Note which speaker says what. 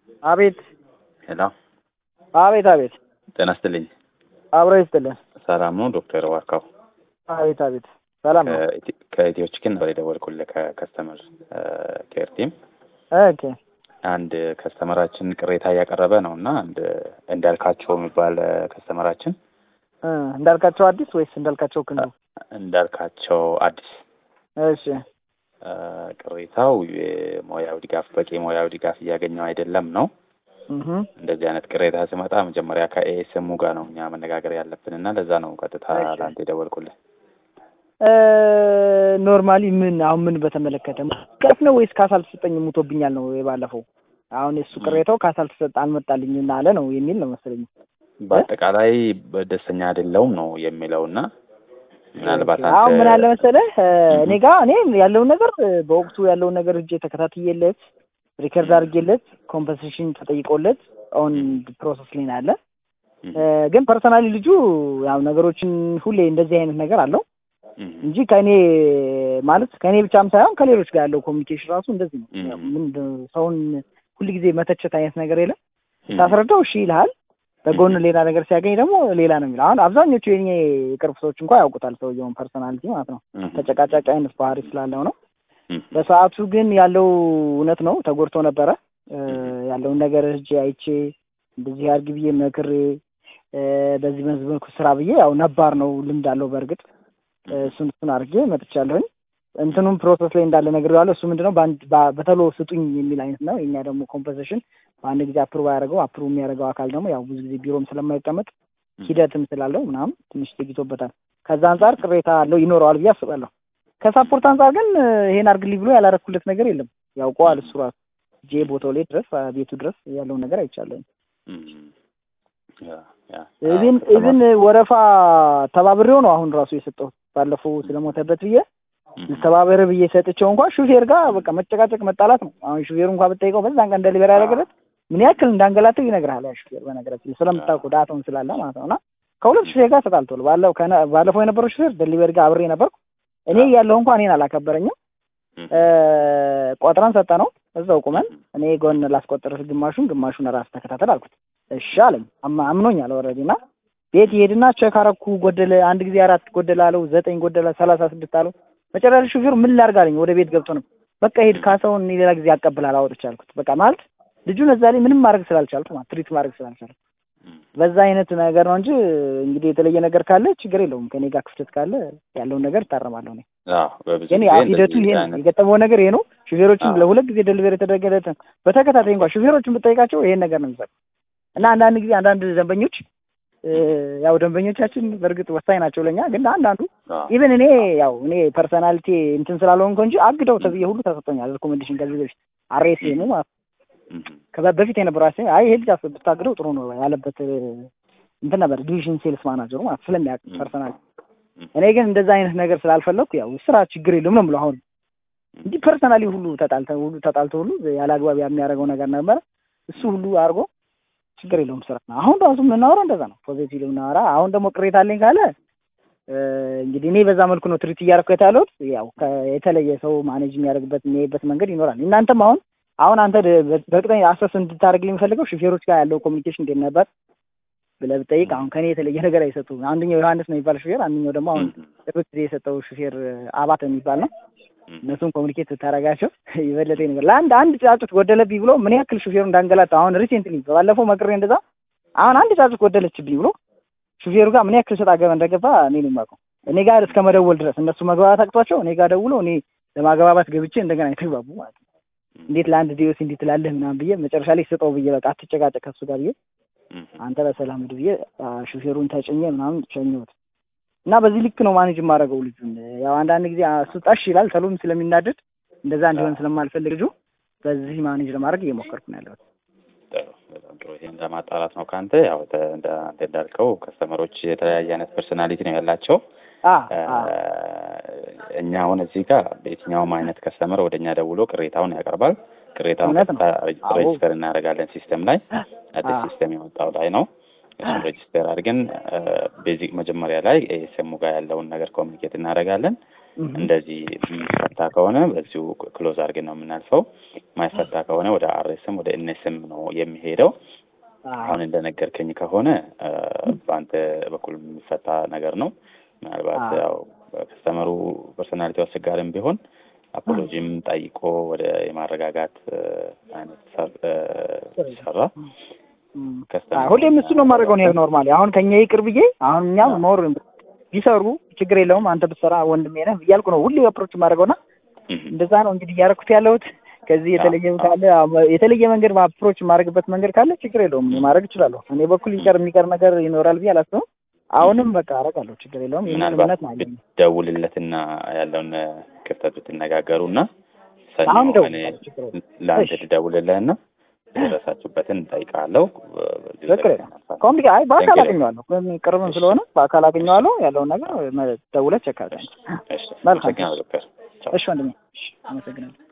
Speaker 1: አቤት
Speaker 2: ሄሎ፣
Speaker 1: አቤት አቤት
Speaker 2: ጤና ይስጥልኝ።
Speaker 1: አብሮ ይስጥልን።
Speaker 2: ሰላም ነው ዶክተር ዋርካው?
Speaker 1: አቤት አቤት ሰላም ነው።
Speaker 2: ከኢትዮ- ከኢትዮ ቺክን ነበር የደወልኩልህ ከከስተመር ኬር ቲም።
Speaker 1: ኦኬ
Speaker 2: አንድ ከስተመራችን ቅሬታ እያቀረበ ነው እና አንድ እንዳልካቸው የሚባል ከስተመራችን
Speaker 1: እ እንዳልካቸው አዲስ ወይስ እንዳልካቸው ክንዱ?
Speaker 2: እንዳልካቸው አዲስ
Speaker 1: እሺ
Speaker 2: እ ቅሬታው የሙያዊ ድጋፍ በቂ ሙያዊ ድጋፍ እያገኘው አይደለም ነው።
Speaker 1: እህ
Speaker 2: እንደዚህ አይነት ቅሬታ ሲመጣ መጀመሪያ ከኤኤስኤሙ ጋር ነው እኛ መነጋገር ያለብን እና ለዛ ነው ቀጥታ
Speaker 1: እሺ።
Speaker 2: ለአንተ የደወልኩልህ።
Speaker 1: እ ኖርማሊ ምን አሁን ምን በተመለከተ ቀፍ ነው ወይስ ካሳ አልተሰጠኝም ሙቶብኛል ነው የባለፈው? አሁን የሱ ቅሬታው ካሳ አልተሰጠ አልመጣልኝም አለ ነው የሚል ነው መሰለኝ።
Speaker 2: በአጠቃላይ ደስተኛ አይደለውም ነው የሚለው እና ምናልባት
Speaker 1: ኦኬ። አሁን ምን አለ
Speaker 2: አንተ
Speaker 1: መሰለህ እ እኔ ጋ እኔ ያለውን ነገር እ በወቅቱ ያለውን ነገር እጄ ተከታትዬለት ሪከርድ አድርጌለት ኮምፐንሴሽን ተጠይቆለት ኦን ፕሮሰስ ላይ ነው ያለ እ ግን ፐርሰናሊ ልጁ ያው ነገሮችን ሁሌ እንደዚህ አይነት ነገር አለው
Speaker 2: እም፣
Speaker 1: እንጂ ከእኔ ማለት ከእኔ ብቻም ሳይሆን ከሌሎች ጋር ያለው ኮሚኒኬሽን ራሱ እንደዚህ ነው።
Speaker 2: እም።
Speaker 1: ያው ምንድን ነው ሰውን ሁልጊዜ መተቸት አይነት ነገር የለም።
Speaker 2: እም፣
Speaker 1: ታስረዳው እሺ ይልሃል። በጎን ሌላ ነገር ሲያገኝ ደግሞ ሌላ ነው የሚለው። አሁን አብዛኞቹ የኔ የቅርብ ሰዎች እንኳን ያውቁታል ሰውየውን ፐርሰናሊቲ ማለት ነው።
Speaker 2: እም፣
Speaker 1: ተጨቃጫቂ አይነት ባህሪ ስላለው ነው።
Speaker 2: እም፣
Speaker 1: በሰዓቱ ግን ያለው እውነት ነው። ተጎድቶ ነበረ እ ያለውን ነገር እጅ አይቼ እንደዚህ አድርግ ብዬ መክሬ እ በዚህ በዚህ መልኩ ስራ ብዬ ያው ነባር ነው ልምድ አለው በእርግጥ እ እሱን እሱን አድርጌ መጥቻለሁኝ። እንትኑም ፕሮሰስ ላይ እንዳለ ነገር ያለው እሱ ምንድነው በአንድ በ- በተሎ ስጡኝ የሚል አይነት ነው። የኛ ደግሞ ኮምፖዚሽን በአንድ ጊዜ አፕሩቭ ያደረገው አፕሩቭ የሚያደርገው አካል ደግሞ ያው ብዙ ጊዜ ቢሮም ስለማይቀመጥ ሂደትም ስላለው ምናምን ትንሽ ዘግይቶበታል። ከዛ አንጻር ቅሬታ አለው ይኖረዋል ብዬ አስባለሁ። ከሳፖርት አንጻር ግን እ ይሄን አድርግልኝ ብሎ ያላረኩለት ነገር የለም። ያውቀዋል እሱ ራሱ ጄ ቦታው ላይ ድረስ አ፣ ቤቱ ድረስ ያለውን ነገር አይቻለሁ።
Speaker 2: እም፣ ያ፣ ያ።
Speaker 1: ኢቭን
Speaker 2: አዎ፣
Speaker 1: ኢቭን ወረፋ ተባብሬው ነው አሁን ራሱ የሰጠሁት ባለፈው ስለሞተበት ብዬ
Speaker 2: እም፣
Speaker 1: ልተባበር ብዬ ሰጥቼው እንኳን ሹፌር ጋር በቃ መጨቃጨቅ መጣላት ነው። አሁን ሹፌሩ እንኳን ብጠይቀው በዛን ቀን ደሊቨሪ ያደረገለት ምን ያክል እንዳንገላተው ይነግርሃል። ያ ሹፌር በነገራችን ላይ ስለምታውቀው ዳታውን ስላለ ማለት ነው። እና ከሁለት ሹፌር ጋር ተጣልቷል። ባለው ከነ- ባለፈው የነበረው ሹፌር ደሊቨሪ ጋር አብሬ ነበርኩ። እኔ ያለሁ እንኳን እኔን አላከበረኝም።
Speaker 2: እም፣
Speaker 1: እ ቆጥረን ሰጠ ነው እዛው ቁመን እኔ ጎን ላስቆጥርህ ግማሹን ግማሹን ራስ ተከታተል አልኩት። እሺ አለኝ። አማ- አምኖኛል ኦልሬዲ እና ቤት ይሄድና ቼክ አረኩ። ጎደለ አንድ ጊዜ አራት ጎደለ አለው፣ ዘጠኝ ጎደለ፣ ሰላሳ ስድስት አለው። መጨረሻ ሹፌሩ ምን ላድርግ አለኝ። ወደ ቤት ገብቶ ነው በቃ ሄድ ካሳውን እኔ ሌላ ጊዜ ያቀብላል አወጥቼ አልኩት። በቃ ማለት ልጁን እዛ ላይ ምንም ማድረግ ስላልቻልኩ ማለት ትሪት ማድረግ ስላልቻልኩ
Speaker 2: እም፣
Speaker 1: በዛ አይነት ነገር ነው እንጂ እንግዲህ የተለየ ነገር ካለ ችግር የለውም። ከኔ ጋር ክፍተት ካለ ያለውን ነገር እታረማለሁ እኔ
Speaker 2: አዎ፣ በብዙ
Speaker 1: ግን
Speaker 2: ጊዜ
Speaker 1: ያው ሂደቱ
Speaker 2: እንደዚህ
Speaker 1: ይሄ ነው።
Speaker 2: አይነት
Speaker 1: የገጠመው ነገር ይሄ ነው። ሹፌሮችን
Speaker 2: አዎ።
Speaker 1: ለሁለት ጊዜ ደሊቨሪ የተደረገለት በተከታታይ እንኳን ሹፌሮችን ብጠይቃቸው ይሄን ነገር ነው የሚሰሩ እና አንዳንድ ጊዜ አንዳንድ ደንበኞች እ ያው ደንበኞቻችን በእርግጥ ወሳኝ ናቸው ለኛ። ግን አንዳንዱ
Speaker 2: አዎ፣
Speaker 1: ኢቨን እኔ ያው እኔ ፐርሰናሊቲ እንትን ስላልሆንኩ እንጂ አግደው ተብዬ ሁሉ ተሰጥቶኛል ሪኮሜንዴሽን ከዚህ በፊት አርኤስኤሙ ማለት ነው።
Speaker 2: እም፣
Speaker 1: ከዛ በፊት የነበረው አስ አይ ይሄ ልጅ አስ- ብታግደው ጥሩ ነው ያለበት እ እንትን ነበር ዲቪዥን ሴልስ ማናጀሩ ማለት ስለሚያውቅ
Speaker 2: እም፣
Speaker 1: ፐርሰናል
Speaker 2: እም፣
Speaker 1: እኔ ግን እንደዛ አይነት ነገር ስላልፈለግኩ ያው ስራ ችግር የለውም ነው የምለው አሁን እንጂ ፐርሰናሊ ሁሉ ተጣልተ ሁሉ ተጣልተ ሁሉ ያለ አግባብ የሚያደርገው ነገር ነበረ። እሱ ሁሉ አድርጎ ችግር የለውም ስራ ነው። አሁን ራሱ የምናወራው እንደዛ ነው፣ ፖዚቲቭ የምናወራ አሁን ደግሞ ቅሬታ አለኝ ካለ እ እንግዲህ እኔ በዛ መልኩ ነው ትሪት እያደረኩ ያለሁት። ያው ከ- የተለየ ሰው ማኔጅ የሚያደርግበት የሚያይበት መንገድ ይኖራል። እናንተም አሁን አሁን አንተ ደ- በ- በእርግጠኛ አሰስ እንድታደርግልኝ የምፈልገው ሹፌሮች ጋር ያለው ኮሚኒኬሽን እንዴት ነበር ብለህ ብጠይቅ አሁን ከኔ የተለየ ነገር አይሰጡም። አንደኛው ዮሐንስ ነው የሚባል ሹፌር፣ አንደኛው ደግሞ አሁን
Speaker 2: እም፣
Speaker 1: ቅርብ ጊዜ የሰጠው ሹፌር አባት የሚባል ነው።
Speaker 2: እም፣
Speaker 1: እነሱን ኮሚኒኬት ብታደርጋቸው የበለጠ ነገር ለአንድ አንድ ጫጩት ጎደለብኝ ብሎ ምን ያክል ሹፌሩ እንዳንገላታ አሁን ሪሴንትሊ ባለፈው መቅሬ እንደዛ አሁን አንድ ጫጩት ጎደለችብኝ ብሎ ሹፌሩ ጋር ምን ያክል ሰጥ አገባ እንደገባ እኔ ነው የማውቀው። እኔ ጋር እስከ መደወል ድረስ እነሱ መግባባት አቅቷቸው እኔ ጋር ደውሎ እኔ ለማግባባት ገብቼ እንደገና የተግባቡ ማለት ነው። እንዴት ለአንድ ዲዮስ እንዲህ ትላለህ ምናምን ብዬ መጨረሻ ላይ ስጠው ብዬ በቃ አትጨቃጨቅ ከሱ ጋር ብዬ
Speaker 2: እም፣
Speaker 1: አንተ በሰላም ሂድ ብዬ አ፣ ሹፌሩን ተጭኜ ምናምን ሸኘሁት እና በዚህ ልክ ነው ማኔጅ የማደርገው ልጁን። ያው አንዳንድ ጊዜ አ፣ እሱ ጠሽ ይላል ተሎም ስለሚናደድ እንደዛ እንዲሆን ስለማልፈልግ ልጁ በዚህ ማኔጅ ለማድረግ እየሞከርኩ ነው ያለሁት።
Speaker 2: ጥሩ፣ በጣም ጥሩ። ይሄን ለማጣራት ነው ከአንተ ያው ተ- እንደ አንተ እንዳልከው ከስተመሮች የተለያየ አይነት ፐርሶናሊቲ ነው ያላቸው።
Speaker 1: አ
Speaker 2: እ፣
Speaker 1: አ
Speaker 2: እኛ አሁን እዚህ ጋር በየትኛውም አይነት ከስተመር ወደ እኛ ደውሎ ቅሬታውን ያቀርባል። ቅሬታውን
Speaker 1: እውነት ነው።
Speaker 2: ቀጥታ
Speaker 1: አዎ።
Speaker 2: ሬጅስተር እናደርጋለን ሲስተም ላይ አዲስ
Speaker 1: አ
Speaker 2: ሲስተም የወጣው ላይ ነው። እሱን ሬጅስተር አድርገን ቤዚክ መጀመሪያ ላይ ኤስኤሙ ጋር ያለውን ነገር ኮሚኒኬት እናደርጋለን።
Speaker 1: እህ፣
Speaker 2: እንደዚህ የሚፈታ ከሆነ በዚሁ ክሎዝ አድርገን ነው የምናልፈው። ማይፈታ ከሆነ ወደ አርኤስም ወደ ኤንኤስም ነው የሚሄደው።
Speaker 1: አዎ፣
Speaker 2: አሁን እንደነገርከኝ ከሆነ እ፣ በአንተ በኩል የሚፈታ ነገር ነው። ምናልባት
Speaker 1: አዎ።
Speaker 2: ያው ከስተመሩ ፐርሶናሊቲ አስቸጋሪም ቢሆን አፖሎጂም ጠይቆ ወደ የማረጋጋት እ፣ አይነት ሰር- እ፣ ሲሰራ
Speaker 1: እም።
Speaker 2: ከስተመሩ
Speaker 1: አዎ፣ ሁሌም እሱ ነው የማደርገው ነው ኖርማሊ። አሁን ከኛ ይቅር ብዬ አሁን እኛም
Speaker 2: አዎ።
Speaker 1: ሞር ቢሰሩ ችግር የለውም አንተ ብትሰራ ወንድሜ ነህ እያልኩ ነው ሁሌ አፕሮች የማደርገውና
Speaker 2: እህ፣
Speaker 1: እንደዛ ነው እንግዲህ እያደረኩት ያለሁት። ከዚህ የተለየ
Speaker 2: አዎ።
Speaker 1: ካለ የተለየ መንገድ አፕሮች የማደርግበት መንገድ ካለ ችግር የለውም እኔ ማድረግ እችላለሁ። እኔ በኩል ይቀር የሚቀር ነገር ይኖራል ብዬ አላስብም። አሁንም በቃ አደርጋለሁ፣ ችግር የለውም። ይህን
Speaker 2: ምናልባት
Speaker 1: እምነት ነው ያለኝ።
Speaker 2: ብትደውልለትና ያለውን እ፣ ክፍተት ብትነጋገሩ እና ሰኞ
Speaker 1: አሁን
Speaker 2: እኔ
Speaker 1: እደውልልሃለሁ፣ ችግር የለውም።
Speaker 2: ለአንተ
Speaker 1: እሺ።
Speaker 2: ልደውልልህና የደረሳችሁበትን እጠይቃለሁ። በዚሁ
Speaker 1: ችግር
Speaker 2: ዘግተን
Speaker 1: የለም።
Speaker 2: እናልፋለን።
Speaker 1: ኮምፒ አይ በአካል
Speaker 2: Thank you.
Speaker 1: አገኘዋለሁ፣ ቅርብም
Speaker 2: እሺ።
Speaker 1: ስለሆነ በአካል አገኘዋለሁ። ያለውን ነገር ደውለህ ቸክ አድርገን።
Speaker 2: እሺ፣
Speaker 1: መልካም።
Speaker 2: አመሰግናለሁ ዶክተር። ቻው።
Speaker 1: እሺ ወንድሜ፣ እሺ፣ አመሰግናለሁ።